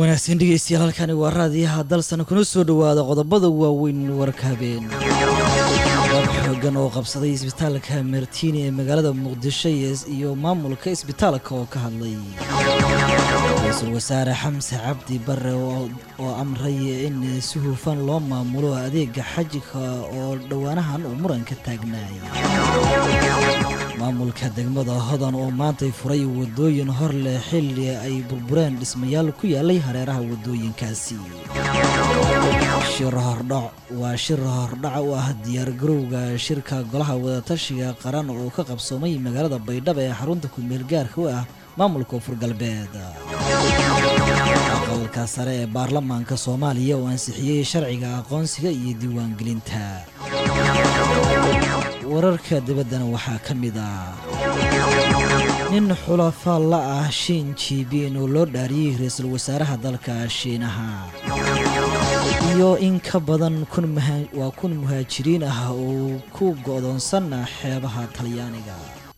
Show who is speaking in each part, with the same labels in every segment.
Speaker 1: wanaagsan dhegeystayaal halkani waa raadiyaha dalsan kuna soo dhowaada qodobada waaweyn warka habeen dab xoogan oo qabsaday isbitaalka martiini ee magaalada muqdisho iyo maamulka isbitaalka oo ka hadlay ra-iisul wasaare xamse cabdi bare oo amray in si hufan loo maamulo adeega xajika oo dhowaanahan uu muranka taagnaay maamulka degmada hodan oo maantay furay wadooyin hor leh xilli ay burbureen dhismayaal ku yaalay hareeraha wadooyinkaasi shir hordhac waa shir hordhaca u ah diyaargarowga shirka golaha wadatashiga qaran oo ka qabsoomay magaalada baydhabo ee xarunta ku-meel gaarka u ah maamulka koonfur galbeed aqalka sare ee baarlamaanka soomaaliya oo ansixiyey sharciga aqoonsiga iyo diiwaangelinta wararka dibaddana waxaa ka mid ah nin xulafaa la ah shiin jiibin oo loo dhaariyey ra-iisul wasaaraha dalka shiinaha iyo in ka badan waa kun muhaajiriin ah oo ku go'doonsan xeebaha talyaaniga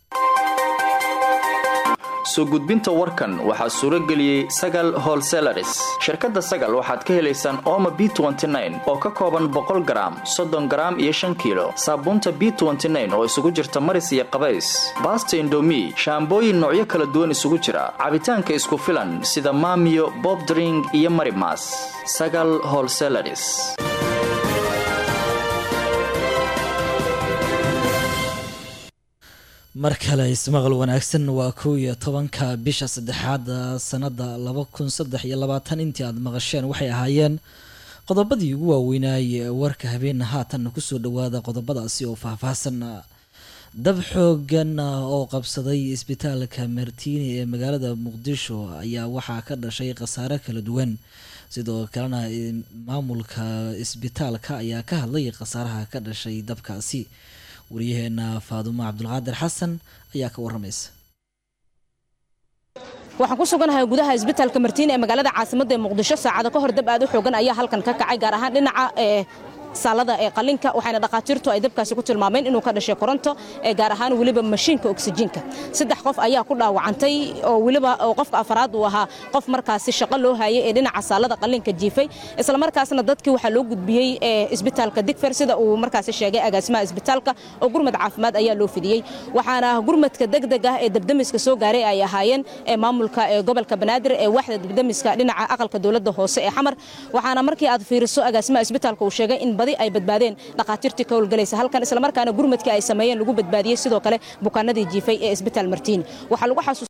Speaker 2: soo gudbinta warkan waxaa suuro geliyey sagal holselaris shirkadda sagal waxaad ka helaysaan ooma b oo ka kooban boqol garaam soddon garaam iyo shan kiilo saabuunta b oo isugu jirta maris iyo qabays baasta indomi shaambooyin noocyo kala duwan isugu jira cabitaanka isku filan sida maamiyo bobdring iyo marimas sagal holselaris
Speaker 1: mar kale ismaqal wanaagsan waa kow iyo tobanka bisha saddexaad sanada laba kun saddex iyo labaatan intii aada maqasheen waxay ahaayeen qodobadii ugu waaweynaaye warka habeenna haatan kusoo dhawaada qodobadaasi oo faahfaahsan dab xoogan oo qabsaday isbitaalka martiini ee magaalada muqdisho ayaa waxaa ka dhashay khasaare kala duwan sidoo kalena maamulka isbitaalka ayaa ka hadlay khasaaraha ka dhashay dabkaasi waryaheena faadumo cabdulqaadir xasan ayaa ka waramaysa
Speaker 3: waxaan ku suganahay gudaha isbitaalka martiini ee magaalada caasimadda ee muqdisho saacado ka hor dab aad u xoogan ayaa halkan ka kacay gaar ahaan dhinaca ee saalada ee qalinka waxayna dhakhaatiirtu ay dabkaasi ku tilmaameen inuu ka dhashay koronto ee gaar ahaan weliba mashiinka oksijiinka saddex qof ayaa ku dhaawacantay oo weliba qofka afaraad uu ahaa qof markaasi shaqo loo hayay ee dhinaca saalada qalinka jiifay islamarkaasna dadkii waxaa loo gudbiyey isbitaalka digfer sida uu markaasi sheegay agaasimaha isbitaalka oo gurmad caafimaad ayaa loo fidiyey waxaana gurmadka degdeg ah ee dabdamiska soo gaaray ay ahaayeen maamulka gobolka banaadir ee waaxda dabdamiska dhinaca aqalka dowladda hoose ee xamar waxaana markii aad fiiriso agaasimaha isbitaalka uu sheegay in badi ay badbaadeen dhakhaatiirtii ka howlgalaysa halkan islamarkaana gurmadkii ay sameeyeen lagu badbaadiyey sidoo kale bukaanadii jiifay ee isbitaal martiini waxaa lagu xasuus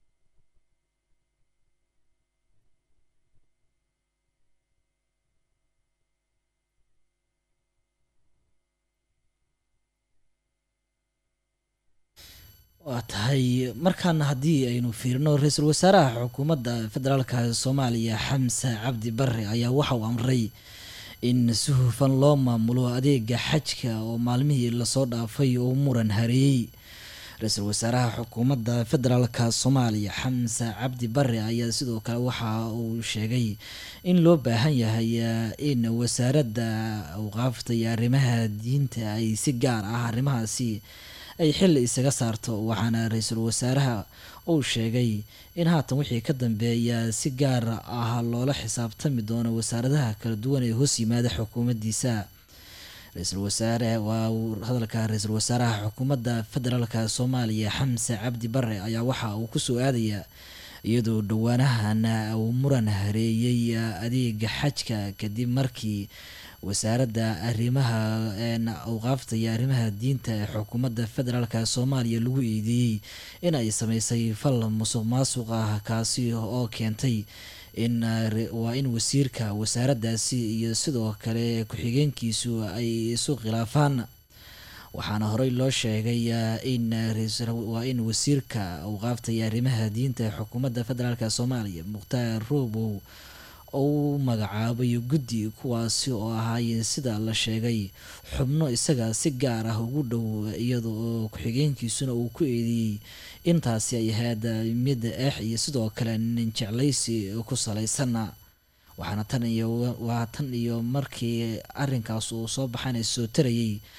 Speaker 1: waa tahay markaana haddii aynu fiirino ra-iisul wasaaraha xukuumadda federaalka soomaaliya xamse cabdi bare ayaa waxa uu amray in si hufan loo maamulo adeega xajka oo maalmihii lasoo dhaafay oo muran hareeyey ra-iisul wasaaraha xukuumadda federaalka soomaaliya xamse cabdi bare ayaa sidoo kale waxa uu sheegay in loo baahan yahay in wasaaradda awqaafta iyo arrimaha diinta ay si gaar ah arrimahaasi ay xilli isaga saarto waxaana ra-iisul wasaaraha uu sheegay in haatan wixii ka dambeeya si gaar ah loola xisaabtami doono wasaaradaha kala duwan ee hoos yimaada xukuumaddiisa ra-iisul wasaare waa hadalka ra-iisul wasaaraha xukuumadda federaalka soomaaliya xamse cabdi bare ayaa waxa uu kusoo aadayaa iyadoo dhowaanahan uu muran hareeyey adeega xajka kadib markii wasaaradda arrimaha awqaafta iyo arrimaha diinta ee xukuumadda federaalka soomaaliya lagu eedeeyey in ay sameysay fal musuq maasuq ah kaasi oo keentay in waa in wasiirka wasaaraddaasi iyo sidoo kale ku-xigeenkiisu ay isu khilaafaan waxaana horey loo sheegay in waa in wasiirka awqaafta iyo arrimaha diinta ee xukuumadda federaalk soomaaliya mukhtaar roobow uu magacaabay guddi kuwaasi oo ahaayeen sida la sheegay xubno isaga si gaar ah ugu dhow iyada oo ku-xigeenkiisuna uu ku eedeeyey intaasi ay ahayd mid eex iyo sidoo kale nin jeclaysi ku salaysan waxaana tan iyo waa tan iyo markii arinkaas uu soo baxana soo tarayay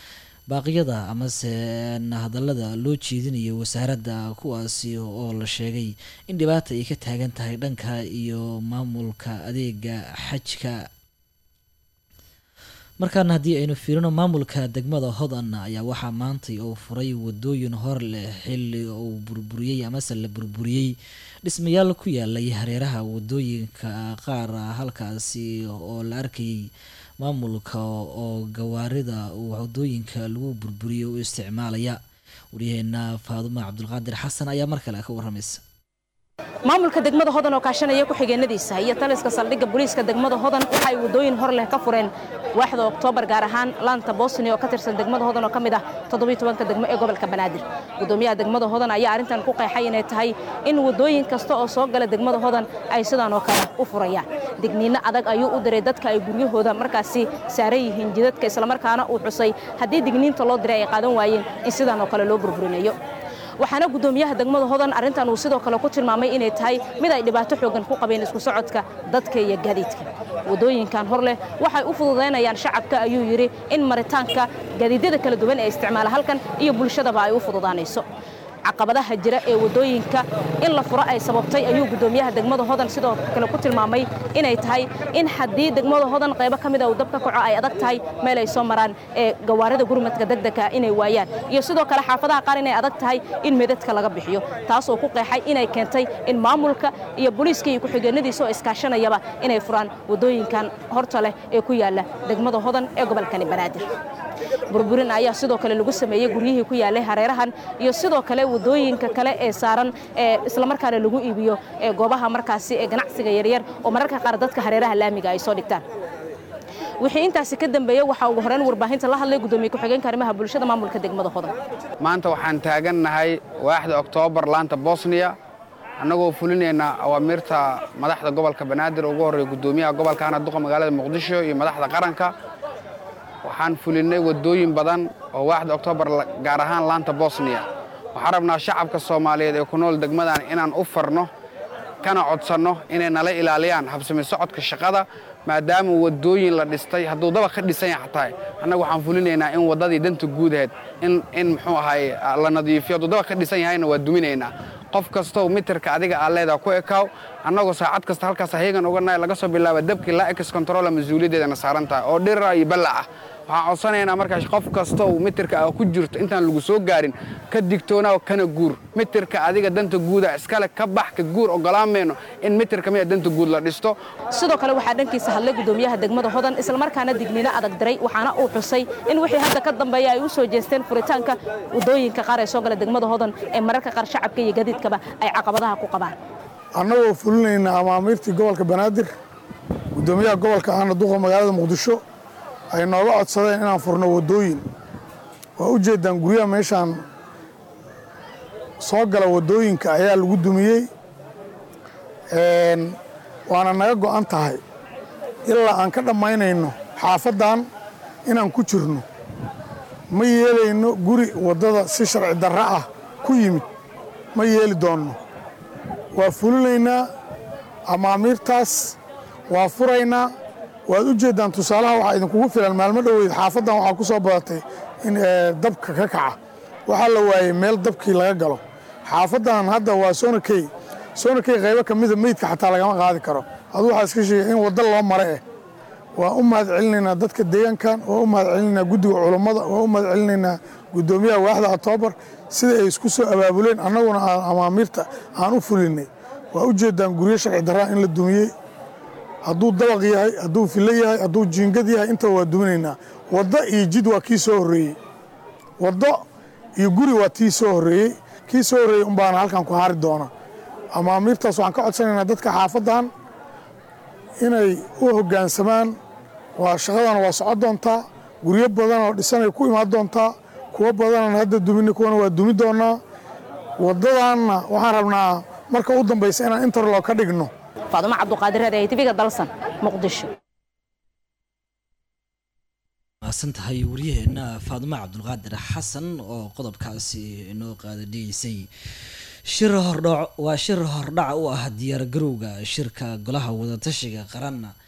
Speaker 1: baaqyada amase hadallada loo jeedinayo wasaaradda kuwaasi oo la sheegay in dhibaata ay ka taagan tahay dhanka iyo maamulka adeega xajka markaana haddii aynu fiirino maamulka degmada hodan ayaa waxaa maantay uu furay wadooyin hor leh xilli uu burburiyey amase la burburiyey dhismayaal ku yaalay hareeraha wadooyinka qaar halkaasi oo la arkayay maamulka oo gawaarida wadooyinka lagu burburiyay u isticmaalaya waryaheena faadumo cabdulqaadir xasan ayaa mar kale ka waramaysa
Speaker 3: maamulka degmada hodan oo kaashanaya ku-xigeenadiisa iyo taliska saldhigga booliiska degmada hodan waxa ay wadooyin hor leh ka fureen waaxda oktoobar gaar ahaan laanta bosnia oo ka tirsan degmada hodan oo ka mid ah toddobiiy-tobanka degmo ee gobolka banaadir gudoomiyaha degmada hodan ayaa arrintan ku qeexay inay tahay in wadooyin kasta oo soo gala degmada hodan ay sidaan oo kale u furayaan digniinno adag ayuu u diray dadka ay guryahooda markaasi saaran yihiin jidadka islamarkaana uu xusay haddii digniinta loo diray ay qaadan waayeen in sidaan oo kale loo burburinayo waxaana gudoomiyaha degmada hodan arrintan uu sidoo kale ku tilmaamay inay tahay mid ay dhibaato xoogan ku qabeen isku socodka dadka iyo gaadiidka wadooyinkan hor leh waxay u fududaynayaan shacabka ayuu yidhi in maritaanka gaadiidyada kala duwan ee isticmaala halkan iyo bulshadaba ay u fududaanayso caqabadaha jira ee wadooyinka in la furo ay sababtay ayuu gudoomiyaha degmada hodan sidoo kale ku tilmaamay inay tahay in haddii degmada hodan qaybo ka mida uu dab ka kaco ay adag tahay meel ay soo maraan ee gawaarida gurmadka degdega inay waayaan iyo sidoo kale xaafadaha qaar inay adag tahay in meedadka laga bixiyo taasoo ku qeexay inay keentay in maamulka iyo booliiska iyo ku-xigeenadiisa oo iskaashanayaba inay furaan wadooyinkan horta leh ee ku yaala degmada hodan ee gobolkani banaadir burburin ayaa sidoo kale lagu sameeyey guryihii ku yaalay hareerahan iyo sidoo kale wadooyinka kale ee saaran ee islamarkaana lagu iibiyo ee goobaha markaasi ee ganacsiga yaryar oo mararka qaar dadka hareeraha laamiga ay soo dhigtaan wixii intaasi ka dambeeyey waxaa ugu horeyn warbaahinta la hadlay gudoomiye ku-xigeenka arrimaha bulshada maamulka degmada hodan
Speaker 4: maanta waxaan taagannahay waaxda oktoobar laanta bosniya annagoo fulinayna awaamiirta madaxda gobolka banaadir ugu horreeya gudoomiyaha gobolka hana duqa magaalada muqdisho iyo madaxda qaranka waxaan fulinnay waddooyin badan oo waaxda oktoobar gaar ahaan laanta bosniya waxaan rabnaa shacabka soomaaliyeed ee ku nool degmadan inaan u farno kana codsanno inay nala ilaaliyaan habsami socodka shaqada maadaama waddooyin la dhistay hadduu daba ka dhisan yahay xataa annagu waxaan fulinaynaa in waddadii danta guudaheed in muxuu ahaay la nadiifiyo hadduu daba ka dhisan yahayna waa duminaynaa qof kastow mitirka adiga aa leedaha ku ekaaw annagoo saacad kasta halkaas hayagan uga nahay laga soo bilaaba dabkii laa ex controla mas-uuliyaddeedana saaran tahay oo dhira iyo ballac ah waxaan codsanaynaa markaas qof kastow mitirka aa ku jirto intaan lagu soo gaarin ka digtoonaa kana guur mitirka adiga danta guuda iskale ka bax ka guur ogolaan mayno in mitirka mida danta guud la dhisto
Speaker 3: sidoo kale waxaa dhankiisa hadlay gudoomiyaha degmada hodan islamarkaana digniino adag diray waxaana uu xusay in wixii hadda ka dambeeya ay u soo jeesteen furitaanka wadooyinka qaar ee soo gala degmada hodan ee mararka qaar shacabka iyo gadiidkaba ay caqabadaha ku qabaan
Speaker 5: annagoo fulinayna amaamiirtii gobolka banaadir gudoomiyaha gobolka ahna duqa magaalada muqdisho ay nooga codsadeen inaan furno waddooyin waa u jeeddaan guryaha meeshaan soo gala waddooyinka ayaa lagu dumiyey waana naga go'an tahay ilaa aan ka dhammaynayno xaafaddan inaan ku jirno ma yeelayno guri waddada si sharci darra ah ku yimid ma yeeli doonno waa fulinaynaa amaamiirtaas waa furaynaa waad u jeeddaan tusaalaha waxaa idinkugu filan maalmo dhoweyd xaafaddan waxaa ku soo badatay in dabka ka kaca waxaa la waayey meel dabkii laga galo xaafaddan hadda waa soonakey soonakey qaybo ka mida meydka xataa lagama qaadi karo aduu waxaa iska sheegay in waddo loo mare eh waa u mahad celinaynaa dadka deegaankan waa u mahad celinaynaa guddiga culummada waa u mahad celinaynaa guddoomiyaha waaxda octoobar sida ay isku soo abaabuleen annaguna aan amaamiirta aan u fulinnay waa u jeeddaan guryo sharci darraa in la dumiyey hadduu dabaq yahay hadduu fillo yahay hadduu jiingad yahay intaba waa duminaynaa waddo iyo jid waa kii soo horreeyey waddo iyo guri waa tii soo horreeyey kii soo horreeyey umbaana halkan ku hari doona amaamiirtaas waxaan ka codsanaynaa dadka xaafaddan inay u hoggaansamaan waa shaqadana waa socon doontaa guryo badan oo dhisanay ku imaan doontaa kuwo badanan hadda duminay kuwana waa dumi doonaa waddadanna waxaan rabnaa marka u dambaysa inaan interloo ka dhigno
Speaker 3: faadumo cabduqaadir reer tvga dalsan muqdisho
Speaker 1: maasan tahay waryaheena faadumo cabdulqaadir xasan oo qodobkaasi inoo qaadadhigeysay shir hordhac waa shir hordhac u ah diyaargarowga shirka golaha wadatashiga qaranna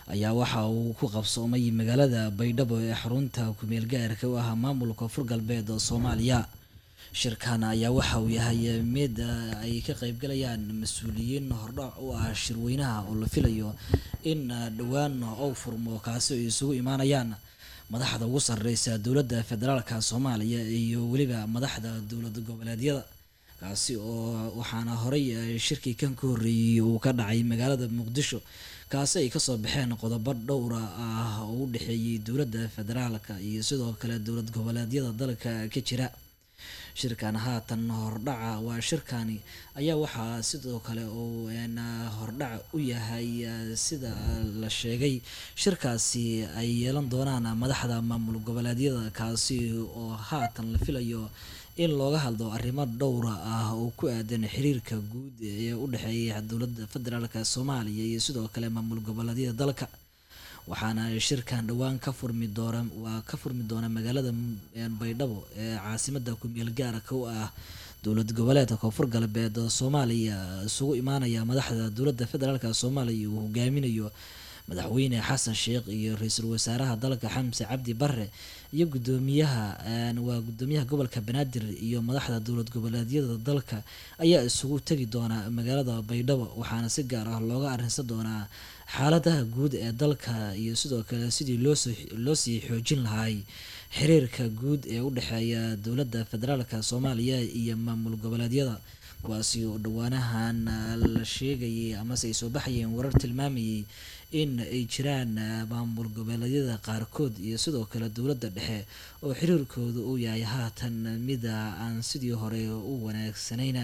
Speaker 1: ayaa waxa uu ku qabsoomay magaalada baydhabo ee xarunta kumeel gaarka u ah maamulka koonfur galbeed oo soomaaliya shirkan ayaa waxa uu yahay mid ay ka qeybgalayaan mas-uuliyiin hordhac u ah shirweynaha oo la filayo in dhowaan ou furmo kaasi ay isugu imaanayaan madaxda ugu sareysa dowladda federaalka soomaaliya iyo weliba madaxda dowlad goboleedyada kaasi oo waxaana horey shirkii kan ka horreeyey uu ka dhacay magaalada muqdisho kaasi ay kasoo baxeen qodobo dhowra ah oo u dhexeeyey dowladda federaalka iyo sidoo kale dowlad goboleedyada dalka ka jira shirkan haatan hordhaca waa shirkani ayaa waxaa sidoo kale uu hordhac u yahay sida la sheegay shirkaasi ay yeelan doonaan madaxda maamul goboleedyada kaasi oo haatan la filayo in looga hadlo arrimo dhowra ah oo ku aadan xiriirka guud ee u dhexeeya dowladda federaalk soomaaliya iyo sidoo kale maamul goboleedyada dalka waxaana shirkan dhowaan ka furmi doona waa ka furmi doona magaalada baydhabo ee caasimada kumeel gaarka u ah dowlad goboleedka koonfur galbeed oo soomaaliya isugu imaanaya madaxda dowladda federaalk soomaaliya uu hogaaminayo madaxweyne xasan sheekh iyo ra-iisul wasaaraha dalka xamse cabdi bare iyo gudoomiyaha waa gudoomiyaha gobolka banaadir iyo madaxda dowlad goboleedyada dalka ayaa isugu tegi doona magaalada baydhabo waxaana si gaar ah looga arrinsan doonaa xaaladaha guud ee dalka iyo sidoo kale sidii loo sii xoojin lahay xiriirka guud ee u dhexeeya dowladda federaalk soomaaliya iyo maamul goboleedyada kuwaasi oo dhowaanahan la sheegayay amase ay soo baxayeen warar tilmaamayay in ay jiraan maamul goboleedyada qaarkood iyo sidoo kale dowladda dhexe oo xiriirkooda uu yahay haatan mida aan sidii hore u wanaagsanayna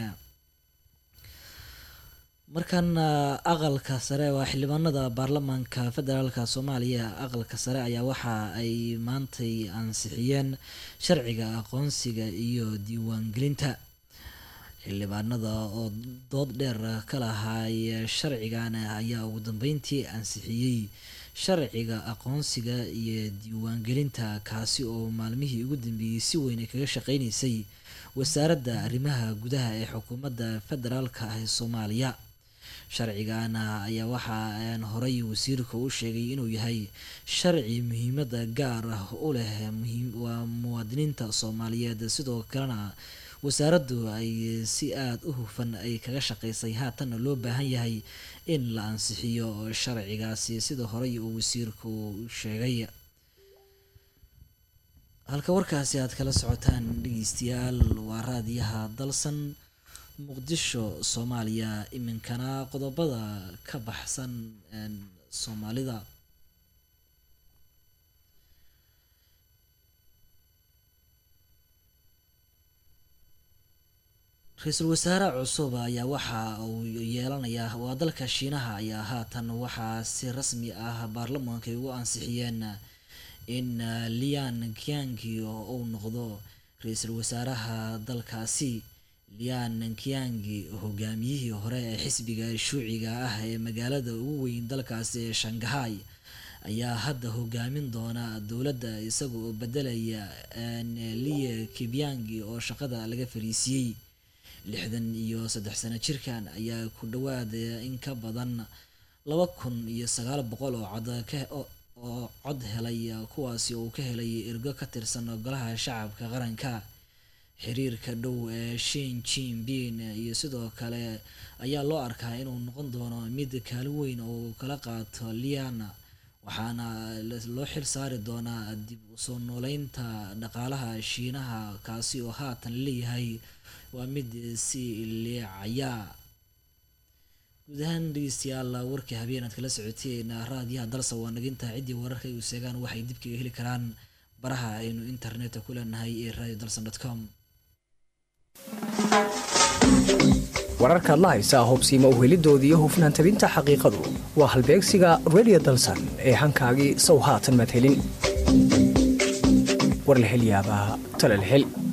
Speaker 1: markan aqalka sare waa xildhibaanada baarlamaanka federaalk soomaaliya aqalka sare ayaa waxa ay maantay ansixiyeen sharciga aqoonsiga iyo diiwaangelinta xildhibaanada oo dood dheer ka lahay sharcigan ayaa ugu dambeyntii ansixiyey sharciga aqoonsiga iyo diiwaangelinta kaasi oo maalmihii ugu dambeeyey si weyn kaga shaqeyneysay wasaaradda arrimaha gudaha ee xukuumadda federaalka ah ee soomaaliya sharcigan ayaa waxaa horey wasiirka u sheegay inuu yahay sharci muhiimada gaar ah u leh waa muwaadiniinta soomaaliyeed sidoo kalena wasaaraddu ay si aada u hufan ay kaga shaqeysay haatanna loo baahan yahay in la ansixiyo sharcigaasi sida horey uu wasiirku sheegay halka warkaasi aad kala socotaan dhegeystayaal waa raadiyaha dalsan muqdisho soomaaliya iminkana qodobada ka baxsan soomaalida ra-iisul wasaare cusub ayaa waxa uu yeelanayaa waa dalka shiinaha ayaa haatan waxaa si rasmi ah baarlamaanka ay ugu ansixiyeen in lian kiangi uu noqdo ra-iisul wasaaraha dalkaasi lian kiangi hogaamiyihii hore ee xisbiga shuuciga ah ee magaalada ugu weyn dalkaasi ee shangahay ayaa hadda hogaamin doona dowladda isaga oo bedelaya lie kibyangi oo shaqada laga fariisiyey lixdan iyo saddex sano jirkan ayaa ku dhawaad in ka badan laba kun iyo sagaal boqol oo cod oo cod helay kuwaasi uu ka helay ergo ka tirsan golaha shacabka qaranka xiriirka dhow ee shin jinbin iyo sidoo kale ayaa loo arkaa inuu noqon doono mid kaali weyn oo kala qaato liana waxaana loo xil saari doonaa dib usoo nooleynta dhaqaalaha shiinaha kaasi oo haatan leeyahay waa mid si leecaya guud ahaan dhegeystayaal warkii habeen aad kala socoteen raadiyaha dalsa waa naginta ciddii wararka ay u seegaan waxay dib kaga heli karaan baraha aynu internetka ku leenahay ee radio dalsan com
Speaker 6: wararkaad la haysaa hubsiima uhelidooda iyo hufnaan tabinta xaqiiqadu waa halbeegsiga radio dalsan ee hankaagii sow haatan madhelin war la hel yaabaa tale la hel